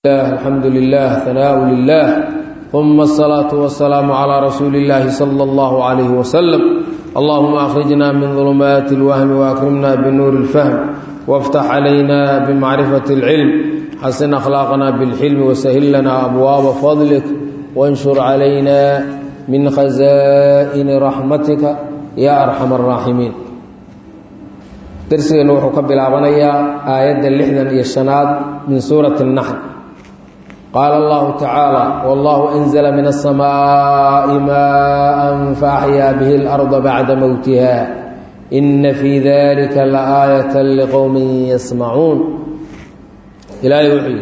الحمد لله ثناء لله ثم الصلاة والسلام على رسول الله صلى الله عليه وسلم اللهم أخرجنا من ظلمات الوهم وأكرمنا بنور الفهم وافتح علينا بمعرفة العلم حسن أخلاقنا بالحلم وسهل لنا أبواب فضلك وانشر علينا من خزائن رحمتك يا أرحم الراحمين درسنا وحو كبلابنيا آية اللحنا يشناد من سورة النحل قال الله تعالى والله أنزل من السماء ماء فأحيا به الأرض بعد موتها إن في ذلك لآية لقوم يسمعون إلهي وحي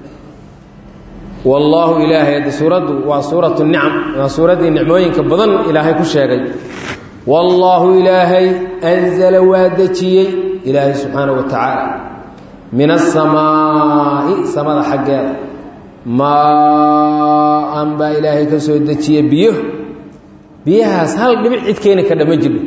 والله إلهي سورة وسورة النعم وسورة النعموين كبضن إلهي كشاقي والله إلهي أنزل وادتي إلهي سبحانه وتعالى من السماء سماء حقا maa-an baa ilaahay ka soo dejiye biyo biyahaas hal dhibic cid keeni kardha ma jiro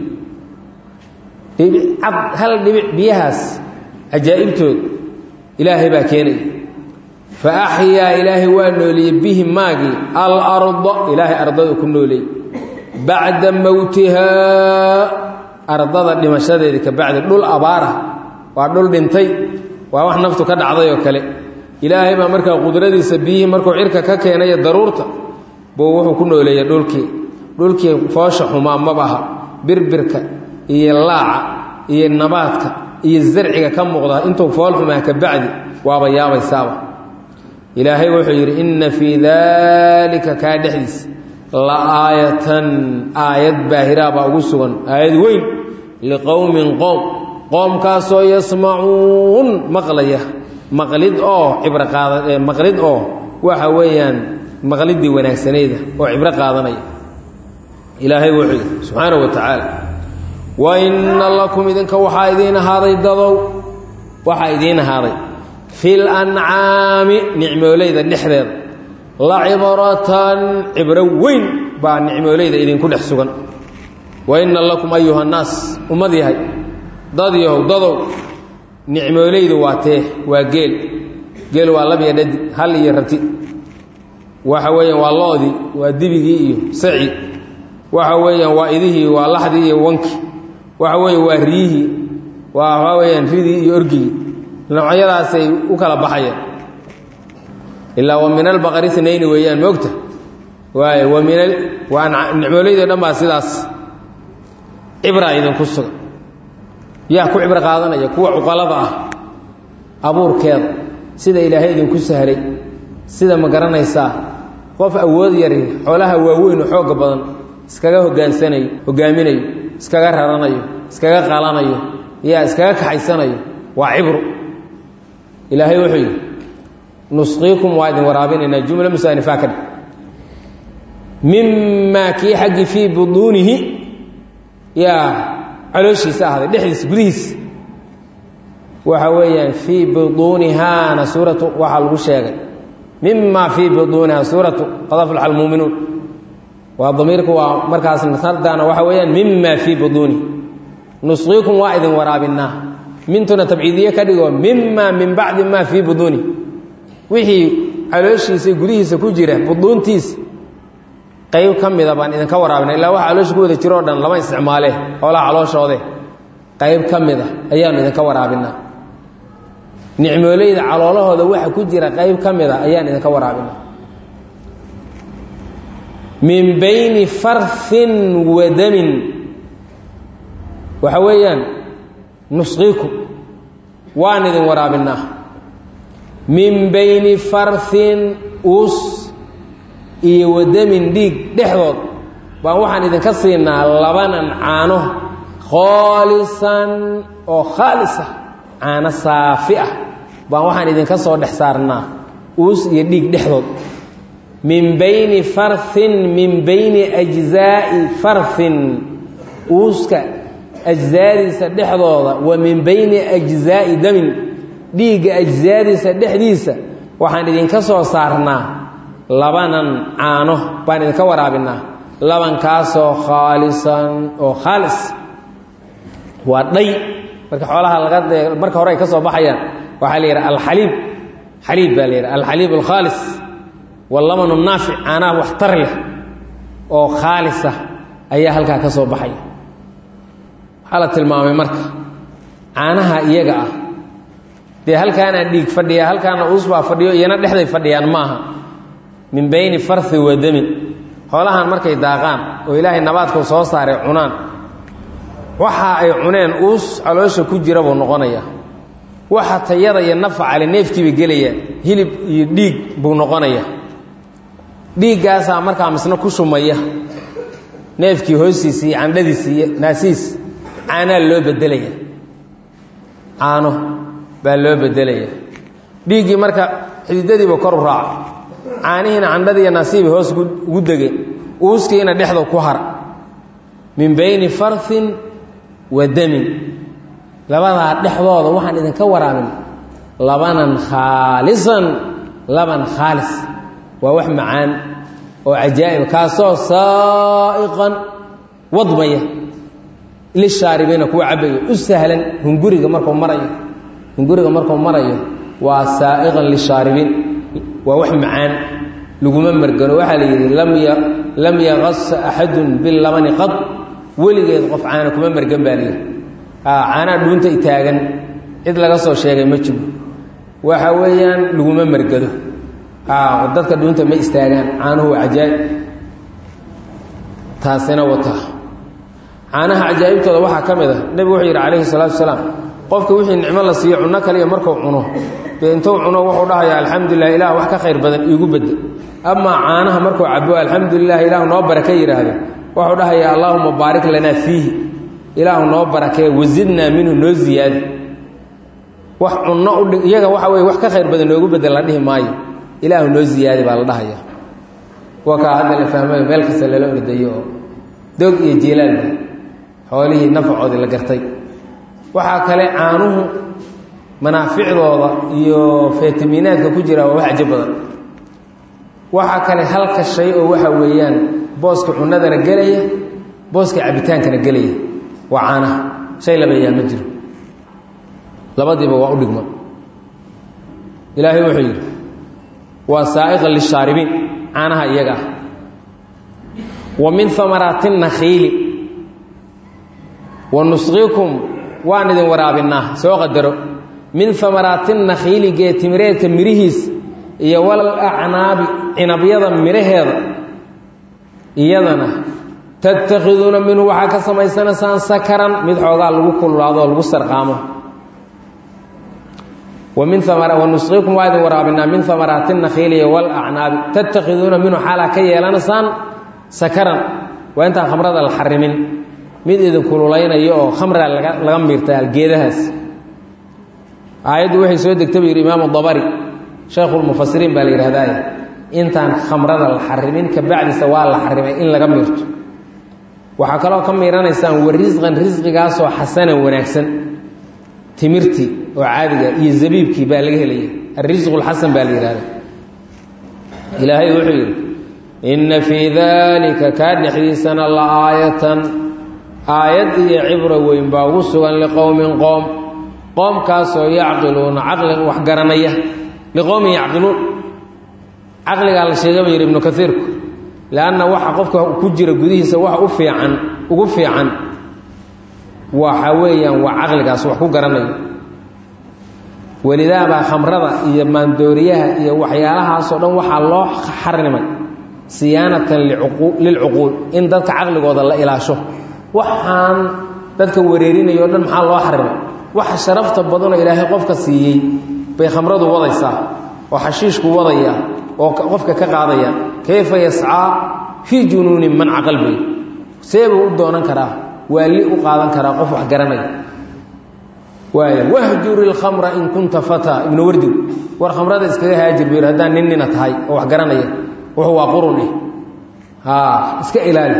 cad hal dhibic biyahaas cajaa'ibtood ilaahay baa keenaya fa axyaa ilaahay waa nooleeyey bihi maagii alarda ilaahay ardada ku nooleeyey bacda mowtihaa ardada dhimashadeeda ka bacdi dhul abaara waa dhul dhintay waa wax naftu ka dhacday oo kale ilaahay baa markaa qudradiisa biyihii markuu cirka ka keenaya daruurta buu wuxuu ku nooleeyey dhulkii dhulkii foosha xumaa mabaha birbirka iyo laaca iyo nabaadka iyo zarciga ka muuqda intuu fool xumaa ka bacdi waaba yaabaysaaba ilaahay wuxuu yidhi inna fii daalika kaa dhexdiisa la aayatan aayad baahiraa baa ugu sugan aayad weyn liqowmin qoom qoomkaasoo yasmacuun maqlaya maqlid oo cibro qaada maqlid oo waxa weeyaan maqlidii wanaagsanayda oo cibro qaadanaya ilaahay wuxuu yidhi subxaana wa tacaala wa inna lakum idinka waxaa idiin ahaaday dadow waxaa idiin ahaaday fil ancaami nicmooleyda dhexdeeda la cibratan cibro weyn baa nicmooleyda idinku dhex sugan wa inna lakum ayuha nnaas ummad yahay dad yahow dadow nicmooleydu waa tee waa geel geel waa labiya dhadi hal iyo rati waxa weeyaan waa loodii waa dibigii iyo saci waxa weeyaan waa idihii waa laxdii iyo wanki waxa weeye waa riyihii waa waxa weeyaan ridii iyo orgigii noocyadaasay u kala baxayaan ilaa wa min albaqari snayni weeyaan moogta waay wa min waa nicmooleydo dhan baa sidaas cibraa idinku sugan yaa ku cibro qaadanaya kuwa cuqalada ah abuurkeeda sida ilaahay idinku sahlay sida ma garanaysaa qof awood yari xoolaha waaweyn oo xooga badan iskaga hogaansanayo hogaaminayo iskaga raranayo iskaga qalanayo yaa iskaga kaxaysanayo waa cibro ilaahay wuxuu yidhi nusqiikum waa idin waraabinaynaa jumla musaanifaa ka dhig mimaa kii xaggii fii buduunihi yaa calooshiisa ahday dhexdiisa gudihiisa waxa weeyaan fii buduunihaana suuratu waxaa lagu sheegay mima fii buduuniha suuratu qad aflaxa almuuminuun waa damiirku waa markaas sardaana waxa weeyaan mima fii buduuni nusqiikum waa idin waraabinaa mintuna tabciidiye ka dhigo mima min bacdi ma fii buduuni wixii calooshiisa gudihiisa ku jira buduuntiisa qayb ka mida baan idinka waraabina illaa waxa caloosha ku wada jiro o dhan lama isticmaale xoolaha calooshoode qayb ka mid a ayaanu idinka waraabinaa nicmooleyda caloolahooda waxa ku jira qayb ka mid a ayaan idinka waraabinaa min bayni farfin wa damin waxa weeyaan nusqiikum waan idin waraabinaa min bayni farfin us iyo wadamin dhiig dhexdood baan waxaan idinka siinaa labanan caano khoolisan oo khaalisa caano saafi ah baan waxaan idinka soo dhex saarnaa uus iyo dhiig dhexdood min bayni farfin min bayni ajzaa'i farfin uuska ajzaadiisa dhexdooda wa min bayni ajzaa'i damin dhiigga ajzaadiisa dhexdiisa waxaan idinka soo saarnaa labanan caano baan idinka waraabinaa labankaasoo khaalisan oo khaalis waa dhay marka xoolaha laga marka hore ay ka soo baxayaan waxaa la yidhaha alxaliib xaliib baa la yidhaha alxaliib alkhaalis walamanu naafic caanaha waxtar leh oo khaalisa ayaa halkaa ka soo baxaya waxaa la tilmaamay marka caanaha iyaga ah dee halkaanaa dhiig fadhiya halkaana uusbaa fadhiyo iyana dhexday fadhiyaan maaha min bayni farhi wa damin xoolahan markay daaqaan oo ilaahay nabaadkau soo saaray cunaan waxa ay cuneen uus caloosha ku jira buu noqonaya waxa tayada iyo nafacale neefkiiba gelaya hilib iyo dhiig buu noqonaya dhiiggaasaa markaa misna ku shumaya neefkii hoostiisa iyo candhadiisa iyo naasiis caanaa loo bedelaya caano baa loo bedelaya dhiiggii marka xididadiiba kor u raaca caanihiina candhadiiyo naasiiba hoos ugu degeen uuskiina dhexda ku har min bayni farhin wa damin labadaa dhexdooda waxaan idinka waraabin labanan khaalisan laban khaalis waa wax macaan oo cajaa'ib kaasoo saa'iqan wadmaya lishaaribiina kuwa cabbayo u sahlan hunguriga markuu marayo hunguriga markuu marayo waa saa'iqan lishaaribiin waa wax macaan laguma margano waxaa la yidhi lam yaqasa axadun bilabani qad weligeed qof caana kuma margan baa layidhi caanaa dhuunta i taagan cid laga soo sheegay ma jiro waxa weeyaan laguma margado dadka dhuunta ma istaagaan caanuhu waa cajaa'ib taasina wata caanaha cajaa'ibtooda waxaa ka mid a nebigu wuxuu yidhi calayhi salaatu wasalaam qofka wixii nicmo la siiyo cunno kaliya markuu cuno dee intuu cuno wuxuu dhahayaa alxamdulilah ilaah wax ka khayr badan iigu bedel amaa caanaha markuu cabo alxamdulilah ilaahu noo barake yidhaahdo wuxuu dhahayaa allaahuma baarik lanaa fiihi ilaahu noo barakee wasidnaa minhu noo ziyaadi wax cunno udhi iyaga waxa weye wax ka khayr badan noogu bedel la dhihi maayo ilaahu noo ziyaadi baa la dhahaya waa kaa hadda la fahmayo meel kasta lala ordayo oo doog iyo jiilaalba xoolihii nafacoodii la gartay waxaa kale caanuhu manaaficdooda iyo fitaminaadka ku jira waa wax cajo badan waxaa kale halka shay oo waxa weeyaan booska cunadana gelaya booska cabitaankana gelaya waa caanaha shay labayaa ma jiro labadiiba waa u dhigma ilaahay wuxuu yidhi waa saa'iqan lishaaribiin caanaha iyaga ah wa min amaraati nakhiili wa nusqiikum waan idin waraabinaa soo qadaro min amaraati nakhiili geetimireedka mirihiis iyo wal acnaabi cinabyada miraheeda iyadana tattakhiduuna minhu waxaa ka samaysanaysaan sakaran mid xoogaa lagu kululaado oo lagu sarqaamo wanusqiikum waa idin waraabinaa min amaraati nakhiiliya walacnaabi tattakhiduuna minhu xaalaa ka yeelanaysaan sakaran waa intaan khamrada la xarimin mid idin kululaynaya oo khamra laga miirtaa geedahaas aayaddu waxay soo degta buu yidhi imaamu dabari shaykhulmufasiriin baa la yidhahdaye intaan khamrada la xarimin ka bacdiisa waa la xarimay in laga miirto waxaa kaloo ka miiranaysaan wa risqan risqigaasoo xasanan wanaagsan timirtii oo caadiga iyo zabiibkii baa laga helaya alrisqu lxasan baa la yihahda ilaahay wuxuu yidhi inna fii daalika kaa dhexdiisana la aayatan aayad iyo cibro weyn baa ugu sugan liqowmin qoom qoomkaasoo yacqiluuna caqlin wax garanaya liqowmin yacqiluun caqligaa la sheegay ba yidhi ibnu kaiirku leanna waxa qofka ku jira gudihiisa waxa u fiican ugu fiican waxa weeyaan waa caqligaas wax ku garanayo welidaabaa khamrada iyo maandooriyaha iyo waxyaalahaasoo dhan waxaa loo xarimay siyaanatan lilcuquul in dadka caqligooda la ilaasho waxaan dadka wareerinayo o dhan maxaa loo xarimay waxa sharafta badanoo ilaahay qofka siiyey bay khamradu wadaysaa oo xashiishku wadaya oo qofka ka qaadaya kayfa yascaa fii junuuni man caqal bay seebuu u doonan karaa waali u qaadan karaa qof wax garanaya waaya wahjuri lkhamra in kunta fataa ibnu wardig war khamrada iskaga haajir buu yidhi haddaan nin nina tahay oo wax garanaya wuxuu waa qurun eh haa iska ilaali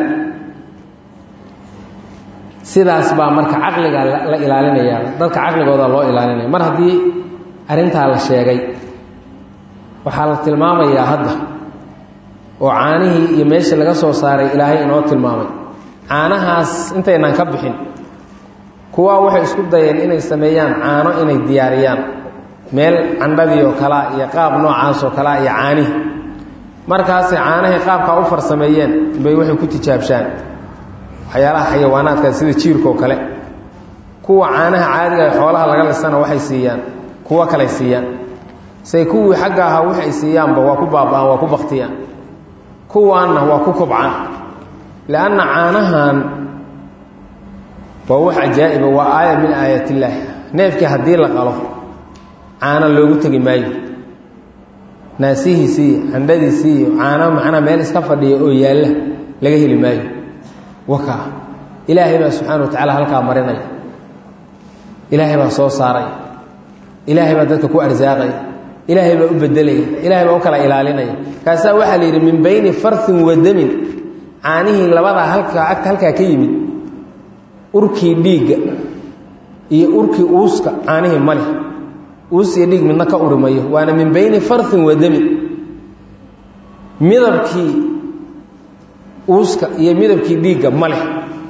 sidaas baa marka caqliga la ilaalinaya dadka caqligooda loo ilaalinaya mar haddii arrintaa la sheegay waxaa la tilmaamayaa hadda oo caanihii iyo meeshii laga soo saaray ilaahay inoo tilmaamay caanahaas intaynaan ka bixin kuwaa waxay isku dayeen inay sameeyaan caano inay diyaariyaan meel candhadii oo kalea iyo qaab noocaas oo kalea iyo caanihi markaasay caanahay qaabkaa u farsameeyeen bay waxay ku tijaabshaan waxyaalaha xayawaanaadka sida jiirka oo kale kuwa caanaha caadiga xoolaha laga lisana waxay siiyaan kuwo kaley siiyaan say kuwii xagga ahaa waxay siiyaanba waa ku baaba'aan waa ku baktiyaan kuwaanna waa ku kobcaan lianna caanahan waa wax cajaa'iba waa aaya min aayat illaahi neefkii haddii la qalo caano loogu tegi maayo naasihiisii candhadiisii iyo caano macnaa meel iska fadhiya oo yaalla laga heli maayo wakaa ilaahay baa subxaana wa tacaala halkaa marinaya ilaahay baa soo saaraya ilaahay baa dadka ku arsaaqaya ilaahay baa u bedelaya ilaahay baa u kala ilaalinaya kaasaa waxaa la yidhi min bayni farhin wa damin caanihii labadaa halkaa agta halkaa ka yimid urkii dhiigga iyo urkii uuska caanihii maleh uus iyo dhiig midna ka urimayo waana min bayni farhin wa damin midabkii uuska iyo midabkii dhiigga ma leh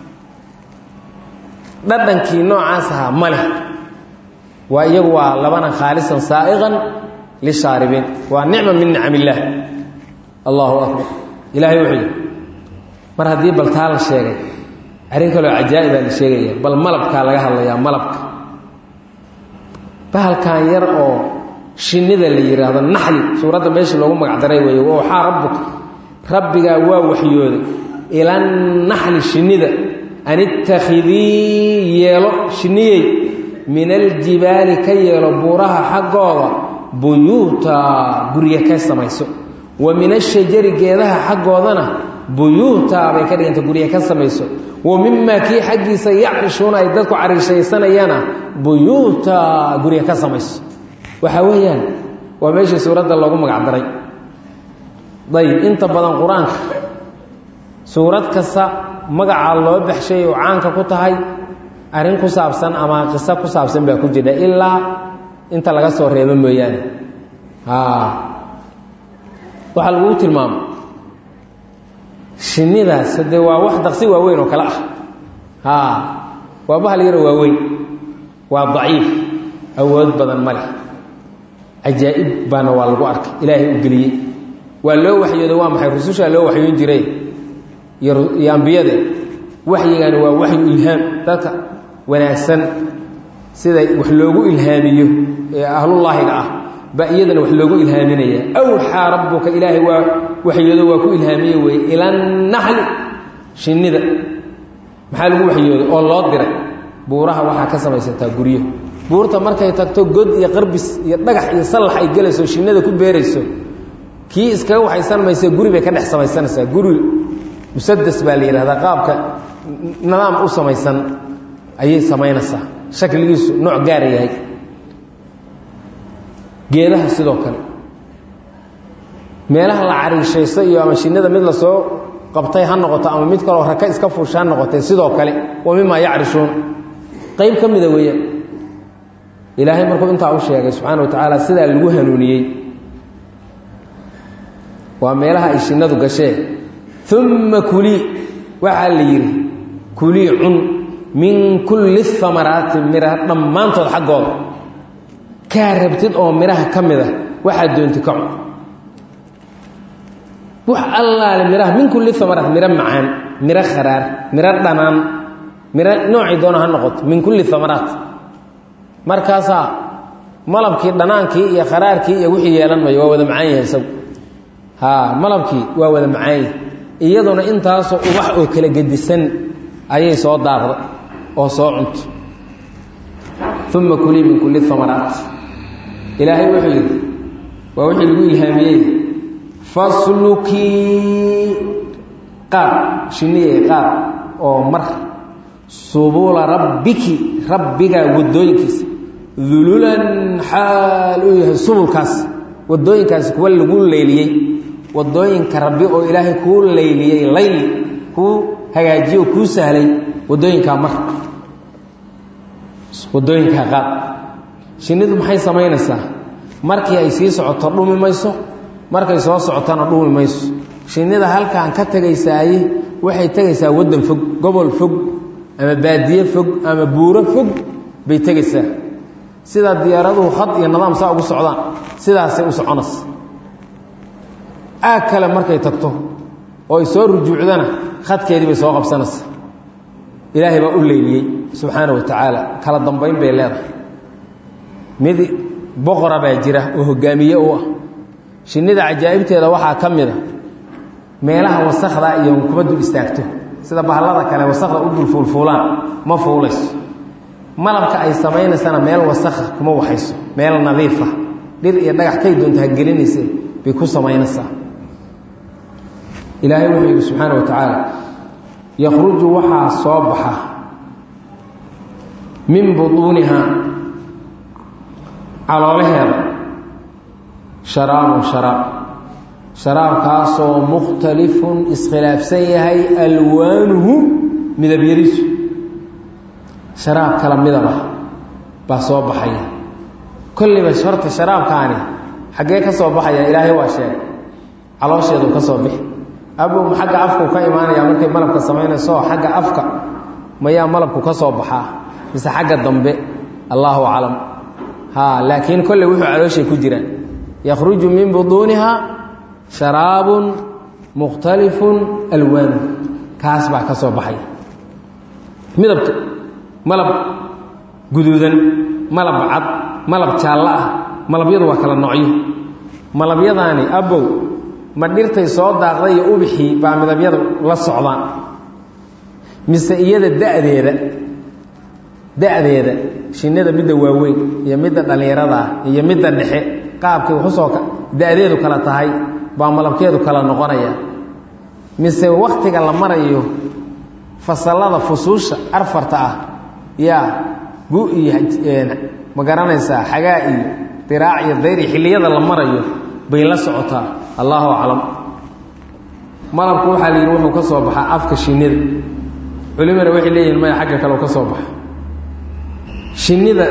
dhadhankii noocaas ahaa ma leh waa iyagu waa labana khaalisan saa'iqan lishaaribiin waa nicma min nicam illaah allahu akbar ilaahay wuxuu yidhi mar haddii bal taa la sheegay arrin kaloo cajaa'ibaa la sheegaya bal malabkaa laga hadlayaa malabka bahalkan yar oo shinnida la yidhaahdo naxli suuradda meeshii loogu magacdaray weeye waxaa rabbuka rabbigaa waa waxyooday ilannaxli shinnida an ittakhidii yeelo shinniyey min aljibaali ka yeelo buuraha xaggooda buyuuta gurya ka samayso wa min ashajari geedaha xaggoodana buyuuta bay ka dhiganta gurya ka samayso wa mimaa kii xaggiisa yacrishuuna ay dadku cariishaysanayana buyuuta gurya ka samayso waxaa weeyaan waa meeshii suuradda loogu magacdaray dayib inta badan qur-aanka suurad kasta magacaa loo baxshay oo caanka ku tahay arrin ku saabsan ama qiso ku saabsan baa ku jira ilaa inta laga soo reebo mooyaane waxaa laguu tilmaamo shinnidaas dee waa wax daqsi waaweyn oo kale ah waa bahal yaro waaweyn waa daciif awood badan ma leh cajaa'ib baana waa lagu arkay ilaahay u geliyey waa loo waxyooday waa maxay rusushaa loo waxyoon jiray iyo ambiyade waxyigani waa waxyu ilhaam dadka wanaagsan sida wax loogu ilhaamiyo ee ahlullaahiga ah ba iyadana wax loogu ilhaaminaya awxaa rabbuka ilaahay waa waxyoodo waa ku ilhaamiye weye ilannaxli shinnida maxaa lagu waxyooday oo loo diray buuraha waxaa ka samaysataa guryo buurta markay tagto god iyo qarbis iyo dhagax iyo sallax ay gelayso shinnada ku beerayso kii iskaga waxaysan mayse guri bay ka dhex samaysanaysaa guri musadas baa la yidhahdaa qaabka nidaam u samaysan ayay samaynaysaa shakligiisu nooc gaara yahay geedaha sidoo kale meelaha la cariishaysto iyo ama shinnada mid lasoo qabtay ha noqoto ama mid kaloo raka iska fuusha ha noqotay sidoo kale wa mimaa yacrishuun qayb ka mida weeyaan ilaahay markuu intaa u sheegay subxaana wa tacaala sidaa lagu hanuuniyey waa meelaha ay shinnadu gashee uma kulii waxaa la yidhi kulii cun min kulli amaraati mira dhammaantood xaggooda kaa rabtid oo midhaha ka mid a waxaad doonti ka cun wax allaale midhaha min kulli amaraat miro macaan miro kharaar miro dhanaan miro noocii doona ha noqoto min kulli amaraat markaasaa malabkii dhanaankii iyo kharaarkii iyo wixii yeelan mayo waa wada macaan yahay isagu ha malabkii waa wada macaan yahay iyaduna intaasoo ubax oo kala gedisan ayay soo daaqda oo soo cunto uma kulii min kulli amaraat ilaahay wuxuu yidhi waa wixii lagu ilhaamiyey faslukii qaad shinniye qaad oo mar subula rabbiki rabbigaa wadooyinkiisa dululan xaal uu yahay subulkaas wadooyinkaasi kuwa lagu leyliyey wadooyinka rabbi oo ilaahay kuu layliyey layli kuu hagaajiye oo kuu sahlay wadooyinkaa mar wadooyinkaa qaad shinnidu maxay samaynaysaa markii ay sii socoto dhumi mayso markay soo socotona dhumi mayso shinnida halkaan ka tegaysaaye waxay tegaysaa waddan fog gobol fog ama baadiye fog ama buuro fog bay tegaysaa sida diyaaraduhu khad iyo nidaam saa ugu socdaan sidaasay u soconaysa aag kale markay tagto oo ay soo rujuucdana khadkeedii bay soo qabsanaysa ilaahay baa u leyliyey subxaana wa tacaala kala dambayn bay leedahay mid boqora baa jira oo hogaamiye u ah shinnida cajaa'ibteeda waxaa ka mid a meelaha wasakda iyo kuma dul istaagto sida bahallada kale wasakda u dul fuulfuulaan ma fuulayso malabka ay samaynaysana meel wasakha kuma waxayso meel nadiifa dhir iyo dhagax kay doonta ha gelinayse bay ku samaynaysaa ilaahay wuxuu yidhi subxaana wa tacaala yakhruju waxaa soo baxa min butuuniha caloolaheeda sharaabun sharaab sharaabkaasoo mukhtalifun iskhilaafsan yahay alwaanuhu midabyadiisu sharaab kala midaba baa soo baxaya kolliba horta sharaabkaani xaggee ka soo baxaya ilaahay waa sheegay caloosheedu ka soo bixi abow xagga afku ka imaanaya markay malabka samaynayso xagga afka mayaa malabku ka soo baxaa mise xagga dambe allaahu aclam ha laakiin kolley wuxuu calooshay ku jiraan yakhruju min buduuniha sharaabun mukhtalifun alwaanu kaas baa ka soo baxaya midabka malab guduudan malab cad malab jaallo ah malabyadu waa kala noocyo malabyadaani abow ma dhirtay soo daaqday iyo ubixii baa midabyada la socdaan mise iyada da'deeda da'deeda shinnida midda waaweyn iyo midda dhallinyarada iyo midda dhexe qaabkay waxusoo da'deedu kala tahay baa malabkeedu kala noqonaya mise wakhtiga la marayo fasallada fusuusha arfarta ah yaa gu iyo ma garanaysaa xagaa iyo diraac iyo dayri xilliyada la marayo bay la socotaa allaahu aclam malabku waxaa la yidhi wuxuu ka soo baxaa afka shinnida culimana waxay leeyihin maya xagga kale u ka soo baxa shinnida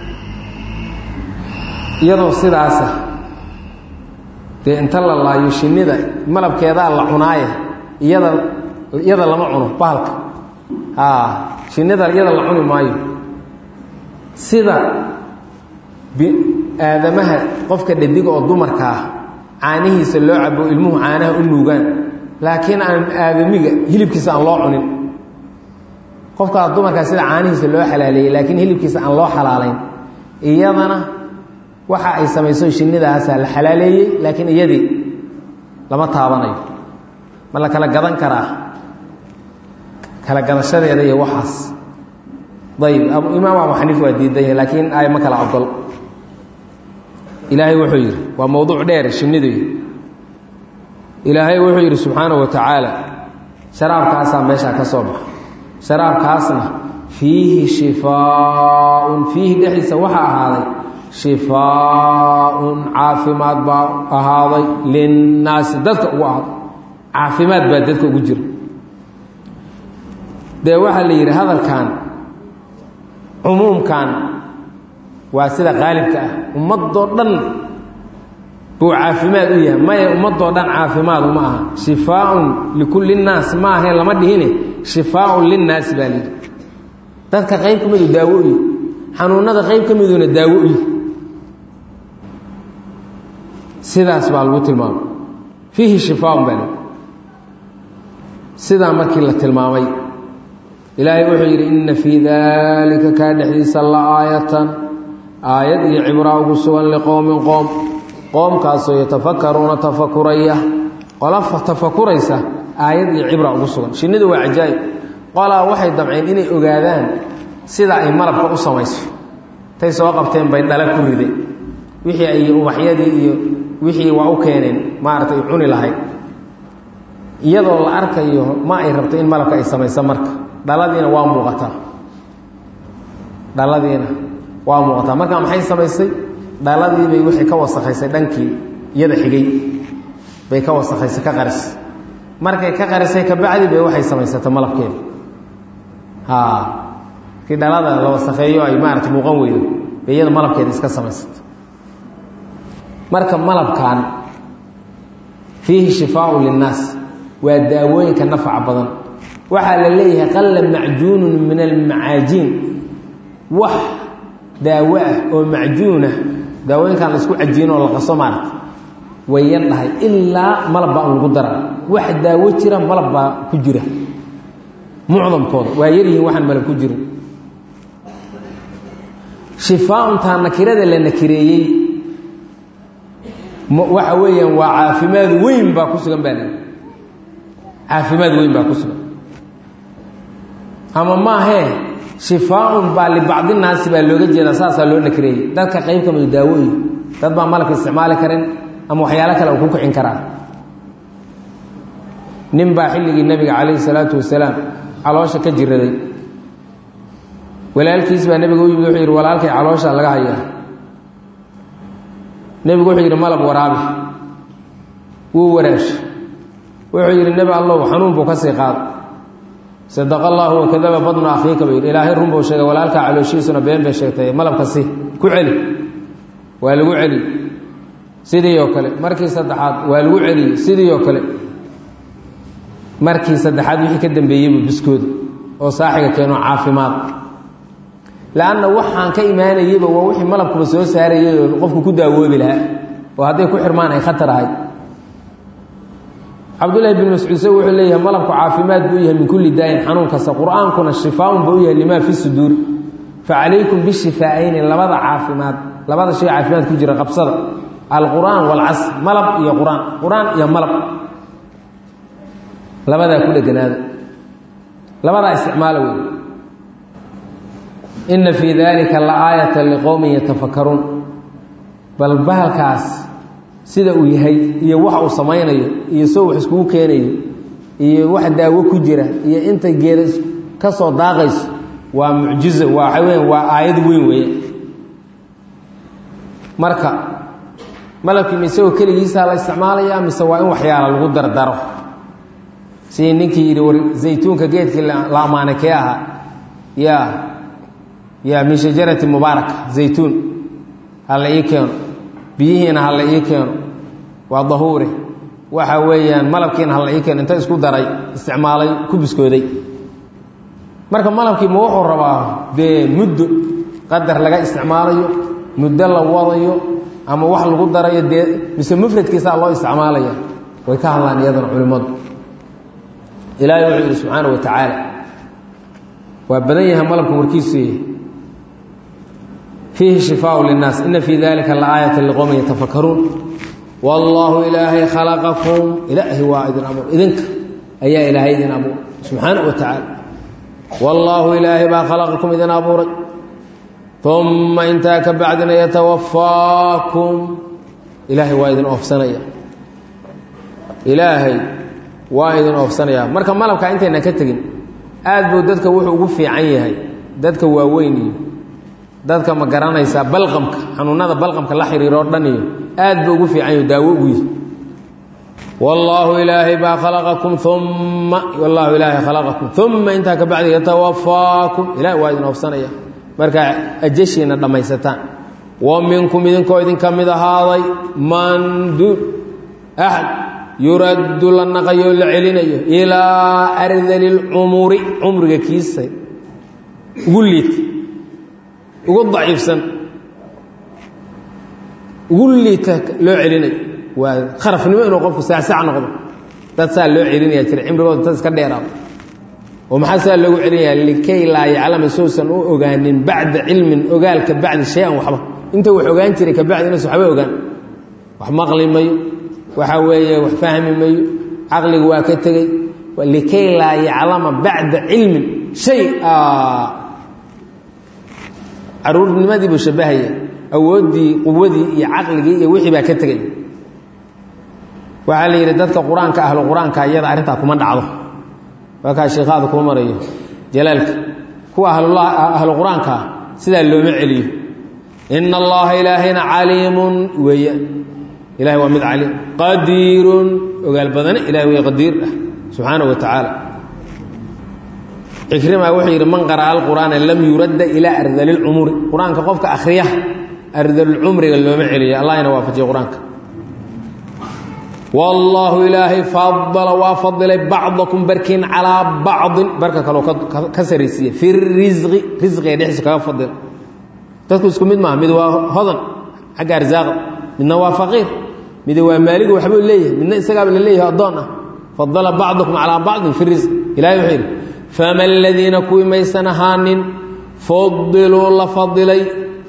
iyadoo sidaasa dee inta la laayo shinnida malabkeedaa la cunaaye iyada iyada lama cuno bahalka a shinnida iyada la cuni maayo sida aadamaha qofka dhadiga oo dumarka ah caanihiisa loo cabo ilmuhu caanaha u nuugaan laakiin aan aadamiga hilibkiisa aan loo cunin qofkaa dumarkaa sida caanihiisa loo xalaaleeyey laakiin hilibkiisa aan loo xalaalayn iyadana waxa ay samayso shinnidaasaa la xalaaleeyey laakiin iyadii lama taabanayo ma la kala gadan karaa kala gadashadeeda iyo waxaas ayb imaam abu xaniif waa diidanya laakiin ay ma kala ogol ilaahay wuxuu yidhi waa mowduuc dheer shinnidu ilaahay wuxuu yidhi subxaanahu wa tacaala sharaabkaasaa meeshaa ka soo baxa sharaabkaasna fiihi shifaaun fiihi dhexdiisa waxaa ahaaday shifaaun caafimaad baa ahaaday linnaasi dadka ugu ahaaday caafimaad baa dadka ugu jira dee waxaa la yidhi hadalkan cumuumkan waa sida qaalibka ah ummadoo dhan buu caafimaad u yahay maya ummadoo dhan caafimaad uma aha shifaaun likulli nnaas ma ahayn lama dhihine shifaaun linnaasi baa layidhi dadka qayb ka midu daawo uyi xanuunada qayb ka miduna daawo uyi sidaas baa lagu tilmaamay fiihi shifaaun baa layidhi sidaa markii la tilmaamay ilaahay wuxuu yidhi inna fii daalika kaa dhexdiisa la aayatan aayad iyo cibraa ugu sugan liqowmin qoom qoomkaasoo yatafakaruuna tafakuraya qola tafakuraysa aayad iyo cibra ugu sugan shinnidu waa cajaa'ib qolaa waxay damceen inay ogaadaan sida ay malabka u samayso tay soo qabteen bay dhala ku rideen wixii ay ubaxyadii iyo wixii waa u keeneen maaragtay cuni lahayd iyadoo la arkayo ma ay rabto in malabka ay samayso marka dhaladiina waa muuqataa dhaladiina waa muuqataa markaa maxay samaysay dhaladiibay wixii ka wasakhaysay dhankii iyada xigay bay ka wasakhaysay ka qarisay markay ka qarisay kabacdi bay waxay samaysatay malabkeeda ha kii dhalada la wasakheeyo ay maarata muuqan weydo bay iyada malabkeeda iska samaysatay marka malabkan fiihi shifaaun linnaas waa daawooyinka nafca badan waxaa la leeyahay qalla macjuunun min almacaajiin wax daawo ah oo macjuunah daawooyinkan la isku cajiino oo la qaso maarata way yar dhahay ilaa malab baa un lagu dara wax daawo jira malab baa ku jira mucdamkooda waa yaryihiin waxaan malab ku jirin shifaauntaa nakirada la nakireeyey waxa weeyaan waa caafimaad weyn baa ku sugan baa lii caafimaad weyn baa ku sugan ama maahee shifaaun baa libacdi naasi baa looga jeedaa saasaa loo nakireeyey dadka qayb ka midu daawooyi dad baa malabka isticmaali karin ama waxyaalo kale uu ku kicin karaa nin baa xilligii nebiga calayhi salaatu wasalaam caloosha ka jiraday walaalkiis baa nebiga u yimid wuxuu yidhi walaalkay caloosha laga hayaa nebigu wuxuu yidhi malab waraabi wuu waraash wuxuu yidhi nebi allow xanuun buu ka sii qaada sadaqa allaahu wakadaba badnu akhiika ba yidhi ilaahay run buu sheegay walaalkaa calooshiisuna been bay sheegtay malabka si ku celi waa lagu celi sidii oo kale markii saddexaad waa lagu celiyey sidii oo kale markii saddexaad wixii ka dambeeyeybu biskooda oo saaxiga keeno caafimaad lanna waxaan ka imaanayeyba waa wixii malabkuba soo saarayay oo qofku ku daawoobi lahaa oo hadday ku xirmaan ay khatar ahayd cabdullahi bin mascuud se wuxuu leeyahay malabku caafimaad buu yahay min kulli daayin xanuun kasta qur-aankuna shifaaun buu yahay limaa fi suduuri fa calaykum bishifaa'ayni labada caafimaad labada shay caafimaad ku jira qabsada alqur'aan waalcasr malab iyo qur-aan qur-aan iyo malab labadaa ku dheganaada labadaa isticmaala wey ina fii dalika la aayata liqowmin yatafakaruun bal bahalkaas sida uu yahay iyo waxa uu samaynayo iyo soo wax iskugu keenayo iyo wax daawo ku jira iyo inta geeda ka soo daaqayso waa mucjizo waa waxa weya waa aayad weyn weeye marka malabkii misagoo keligiisaa la isticmaalaya mise waa in waxyaala lagu dardaro sidii ninkii yidhi war zaytuunka geedkii la ammaanay kee ahaa ya ya min shajarati mubaaraka zaytuun hala ii keeno biyihiina hala ii keeno waa dahuure waxa weeyaan malabkiina hala ii keeno inta isku daray isticmaalay ku biskooday marka malabkii ma wuxuu rabaa dee muddo qadar laga isticmaalayo muddo la wadayo ama wax lagu darayo dee mise mufradkiisaa loo isticmaalaya way ka hadlaan iyadana culimmadu ilaahay wuxuu yidhi subxaana wa tacaala waa badan yahay malabka warkiisu yahay fiihi shifaaءu linnaas ina fii dalika laaayata liqowmin yatafakaruun wallaahu ilaahay khalaqakum ilaahi waa idin abuur idinka ayaa ilaahay idin abuuray subxaana wa tacaala wallaahu ilaahay baa khalaqakum idin abuuray uma intaa ka bacdina yatawafaakum ilaahay waa idin oofsanaya ilaahay waa idin oofsanaya marka malabka intayna ka tegin aad buu dadka wuxuu ugu fiican yahay dadka waaweyn iyo dadka ma garanaysaa balqamka xanuunada balqamka la xiriiro o dhan iyo aad buu ugu fiican yaho daawo ugu yihi wallaahu ilaahay baa khalaqakum uma wallaahu ilaahay khalaqakum uma intaa ka bacdi yatawafaakum ilahay waa idin oofsanaya markaa ajashiina dhammaysataan wa minkum idinkoo idinka mid ahaaday manduul axad yuraddu la naqayo la celinayo ilaa ardali lcumuri cumriga kiisa ugu liita ugu daciifsan ugu liita loo celinayo waa kharafnimo inuu qofku saasac noqdo dad saa loo celinaya jira cimrigooda dad iska dheeraado oo maxaa saa loogu celinayaa likay laa yaclama sousan u ogaanin bacda cilmin ogaal ka bacdi shay-an waxba inta wax ogaan jiray ka bacdi inuusan waxba ogaan wax maqli mayo waxa weeye wax fahmi mayo caqligu waa ka tegey likay laa yaclama bacda cilmin shay caruurnimadii buu shabahaya awooddii quwadii iyo caqligii iyo wixii baa ka tegay waxaa la yidhi dadka qur-aanka ahlu qur-aanka iyada arrintaa kuma dhacdo waa kaa sheikhaada kuu marayo jalaalka kuwa ahlu qur-aankaa sidaa looma celiyo ina allaha ilaahayna caliimun weeya ilahay waa mid caliim qadiirun ogaal badane ilahay wey qadiir ah subxaanaه wa tacaala cikrima wuxuu yidhi man qara'a alqur'aana lam yuradda ilaa ardali اlcumuri qur-aanka qofka akhriya ardalulcumriga looma celiyo allahna waafajiya qur-aanka wallaahu ilaahay fadala waa fadilay bacdakum barkiin calaa bacdin barka kaloo ka saraysiiya fi risqi risqiga dhexdiisa kaga fadila dadku isku mid maaha mid waa hodan xagga arsaaqa midna waa faqiir mid waa maaligu waxbuu leeyahay midna isagaaba la leeyahay addoon ah fadala bacdukum calaa bacdin fi risq ilahay wuxuu yidhi fama aladiina kuwii maysan ahaanin fudiluu la fadilay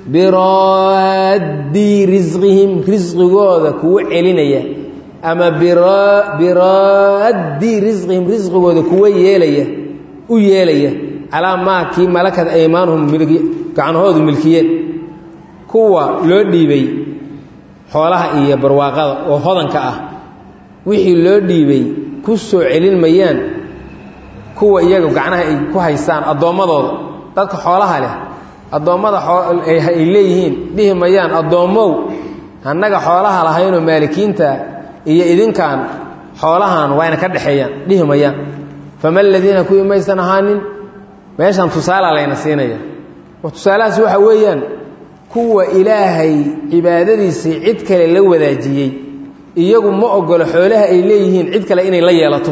biraddii risqihim risqigooda kuwa celinaya ama biraaddii risqihim risqigooda kuwa yeelaya u yeelaya calaa maa kii malakad aymaanuhum gacanahoodu milkiyeen kuwa loo dhiibay xoolaha iyo barwaaqada oo hodanka ah wixii loo dhiibay ku soo celin mayaan kuwa iyaga gacnaha ay ku haystaan addoommadooda dadka xoolaha leh addoommada ay leeyihiin dhihi mayaan addoommow annaga xoolaha lahaynoo maalikiinta iyo idinkan xoolahan waa yna ka dhexeeyaan dhihi mayaan fama aladiina kuwii maysan ahaanin meeshan tusaala layna siinaya tusaalahaas waxa weeyaan kuwa ilaahay cibaadadiisii cid kale la wadaajiyey iyagu ma ogolo xoolaha ay leeyihiin cid kale inay la yeelato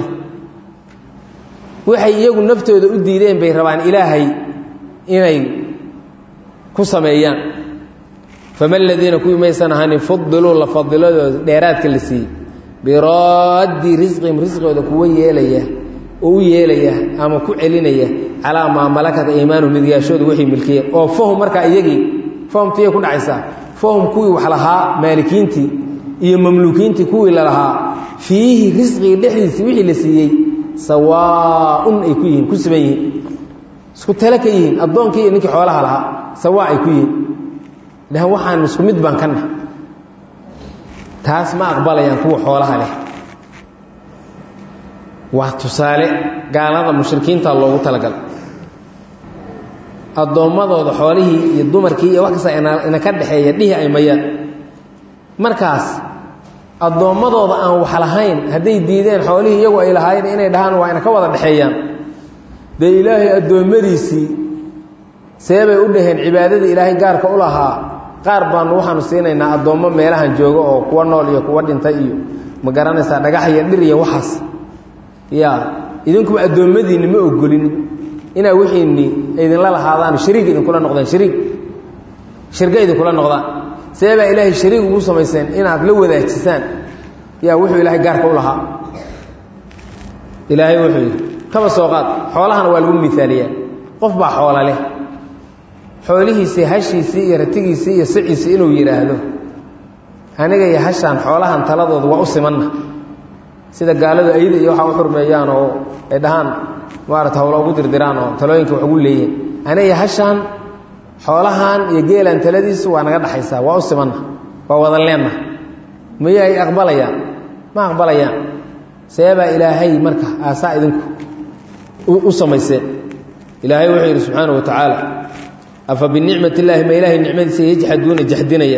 waxay iyagu naftooda u diideen bay rabaan ilaahay inay ku sameeyaan fama aladiina kuwii maysan ahaanin fudiluu la fadiladooda dheeraadka la siiyey biraaddi risqihim risqooda kuwa yeelaya oo u yeelaya ama ku celinaya calaa maa malakat aymaanu midyaashooda waxay milkiyeen oo fahum markaa iyagii fahumtiyay ku dhacaysaa fahum kuwii wax lahaa maalikiintii iyo mamluukiintii kuwii lalahaa fiihi risqigii dhexdiisii wixii la siiyey sawaaun ay ku yihiin ku siban yihiin isku tale ka yihiin addoonkii iyo ninkii xoolaha lahaa sawaa ay ku yihiin dhahan waxaan isku mid baan ka nahay taas ma aqbalayaan kuwa xoolaha leh waa tusaale gaalada mushrikiinta loogu talagalay addoommadooda xoolihii iyo dumarkii iyo wax kasta ina ka dhexeeya dhihi ay mayaan markaas addoommadooda aan wax lahayn hadday diideen xoolihii iyagu ay lahaayeen inay dhahaan waa ina ka wada dhexeeyaan dee ilaahay addoommadiisii seebay u dhaheen cibaadadii ilaahay gaarka u lahaa qaar baanu waxaanu siinaynaa addoommo meelahan jooga oo kuwa nool iyo kuwa dhintay iyo ma garanaysaa dhagax iyo dhir iyo waxaas ya idinkuba addoommadiinni ma ogolin inaa wixiinni idinla lahaadaan shariig idinkula noqdaan shariig shirga idinkula noqdaan see baa ilaahay shariig ugu samayseen inaad la wadaajisaan yaa wuxuu ilaahay gaarka u lahaa ilaahay wuxuu yidhi kaba soo qaad xoolahana waa lagu miaaliyaa qof baa xoola leh xoolihiisii hashiisii iyo ratigiisii iyo siciisii inuu yidhaahdo aniga iyo hashaan xoolahan taladooda waa u simanna sida gaaladu ayda iyo waxaa u xurmeeyaan oo ay dhahaan maarata hawlo ugu dirdiraan oo talooyinka wax ugu leeyihin aniga hashaan xoolahan iyo geelan taladiisu waa naga dhaxaysaa waa u simanna waa wada leenna miyay aqbalayaan ma aqbalayaan seebaa ilaahay marka aasaa idinku u samayseen ilaahay wuxuu yidhi subxaana wa tacaala afa binicmat illaahi ma ilaahay nicmadiisa yajxaduuna jaxdinaya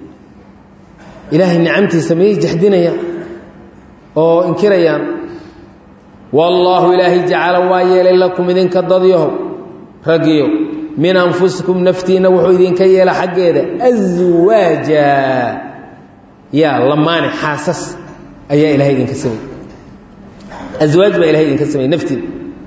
ilaahay nicamtiisa mayay jaxdinayaan oo inkirayaan wallaahu ilaahay jacala waa yeelay lakum idinka dadyahow raggiyo min anfusikum naftiinna wuxuu idinka yeela xaggeeda aswaaja yaa lamaane xaasas ayaa ilahay idinka samey aswaaj baa ilahay idinka samey naftiina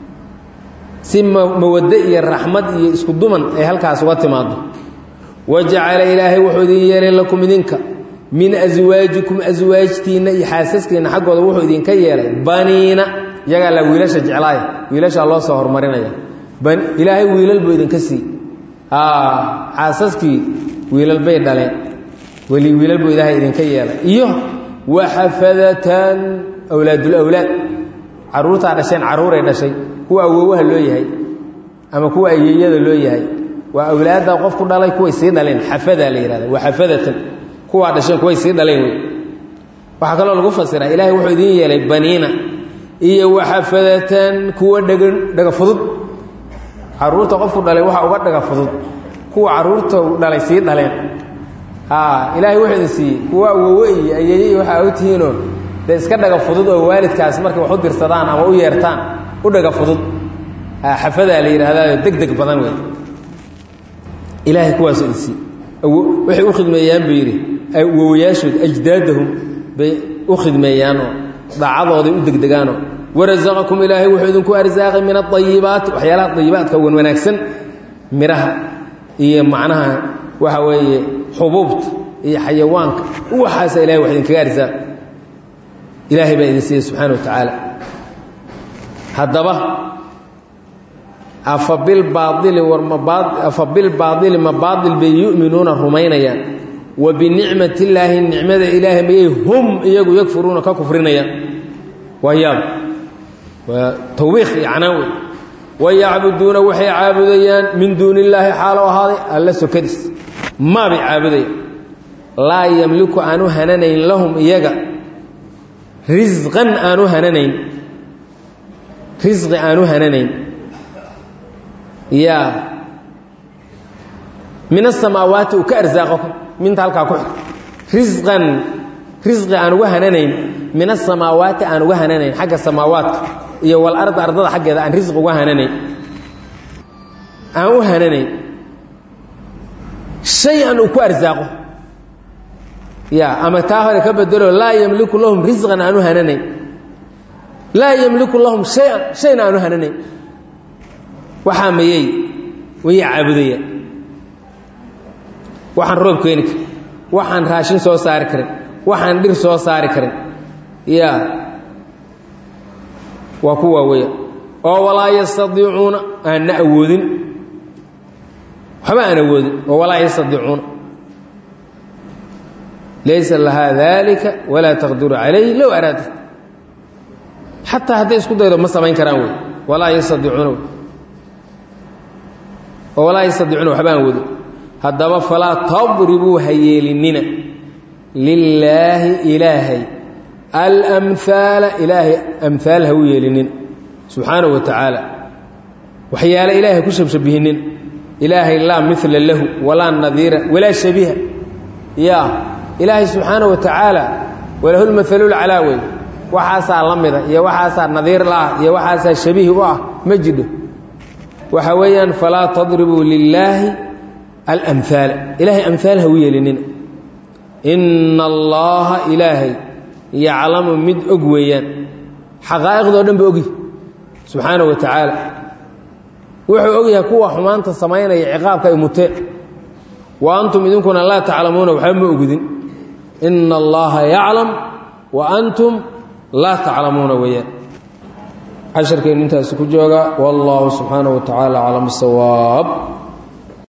si mawaddo iyo raxmad iyo isku duman ay halkaas uga timaado wajacala ilaahay wuxuu idin yeelay lakum idinka min aswaajikum aswaajtiinna iyo xaasaskiinna xaggooda wuxuu idinka yeelay baniina iyagaa la wiilasha jeclaaya wiilashaa loo soo horumarinaya ilaahay wiilal buu idinka sii xaasaskii wiilal bay dhaleen weli wiilal buu ilaahay idinka yeelay iyo waxafadatan awlaadulawlaad caruurtaa dhasheen carruuray dhashay kuwa awowaha loo yahay ama kuwa ayeeyada loo yahay waa awlaadda qofku dhalay kuway sii dhaleen xafadaa la yihahda waxafadatan kuwaa dhasheen kuway sii dhaleen wey waxaa kaloo lagu fasiraa ilaahay wuxuu idin yeelay baniina iyo waxafadatan kuwa dhega dhaga fudud caruurta qofku dhalay waxaa uga dhaga fudud kuwa caruurta dhalay sii dhaleen ilaahay wuxuu idin siiyey kuwa awowe iyo ayeeye iyo waxaa og tihiinoo dee iska dhaga fudud oo waalidkaas markay wax u dirsadaan ama u yeertaan u dhaga fudud xafadaa la yidhaahdaa deg deg badan wey ilaahay kuwaasuu idin siiyey waxay u khidmeeyaan buu yidhi wowayaashood ajdaadahum bay u khidmeeyaanoo daacadooday u degdegaanoo warasaqakum ilaahay wuxuu idinku arsaaqay min aayibaati waxyaalaha ayibaadka wan wanaagsan midhaha iyo macnaha waxa weeye xubuubta iyo xayawaanka waxaasa ilahay wax idinkaga arsaa ilaahay baa idin siiyey subxaana wa tacaala haddaba afa bilbaaili war maafa bilbaaili ma baail bay yu'minuuna rumaynayaan wa binicmat illaahi nicmada ilaahay mayay hum iyagu yakfuruuna ka kufrinayaan waa yaab waa tawbiikh iyo canaan wey wayacbuduuna waxay caabudayaan min duuni illaahi xaalo ahaaday alla sokadiis maabay caabudayaan laa yamliku aanu hananayn lahum iyaga risqan aanu hananayn risqi aanu hananayn yaa min asamaawaati uu ka arsaaqo minta halkaa ku xig risqan risqi aan uga hananayn min asamaawaati aan uga hananayn xagga samaawaadka iyo walarda ardada xaggeeda aan risqi uga hananayn aan u hananayn shay an uu ku arsaaqo ya ama taa hore ka bedelo laa yamliku lahum risqan aanu hananayn laa yamliku lahum shayan shayna aanu hananayn waxaa mayey waya caabudaya waxaan roob keeni karin waxaan raashin soo saari karin waxaan dhir soo saari karin ya waa kuwaa weya oo walaa yastadiicuuna aanna awoodin waxba aan awoodin oo walaa yastadiicuuna laysa lahaa dalika walaa taqdiru calayh low araada xataa hadday isku daydo ma samayn karaan wey walaa yastadiicuuna wey oo walaa yastadiicuuna waxba aan awoodin haddaba falaa tadribuu ha yeelinina lilaahi ilaahay alamhaala ilaahay amhaal ha u yeelinin subxaanahu wa tacaala waxyaale ilaahay ku shabshabihinin ilaahay laa mila lahu walaa nadiira walaa shabiha ya ilaahay subxaanahu wa tacaala walahu lmahalulcalaa wey waxaasaa la mida iyo waxaasaa nadiir la-ah iyo waxaasaa shabihi u ah ma jidho waxa weeyaan falaa tadribuu lilaahi alamhaala ilaahay amhaal ha u yeelinina ina allaha ilaahay yaclamu mid og weeyaan xaqaa'iqdoo dhan ba ogi subxaanahu wa tacaala wuxuu og yahay kuwa xumaanta samaynaya ciqaabka ay muteen wa antum idinkuna laa taclamuuna waxba ma ogidin ina allaha yaclam wa antum laa taclamuuna weeyaan casharkaynu intaasi ku jooga wallahu subxaanahu wa tacaala aclam sawaab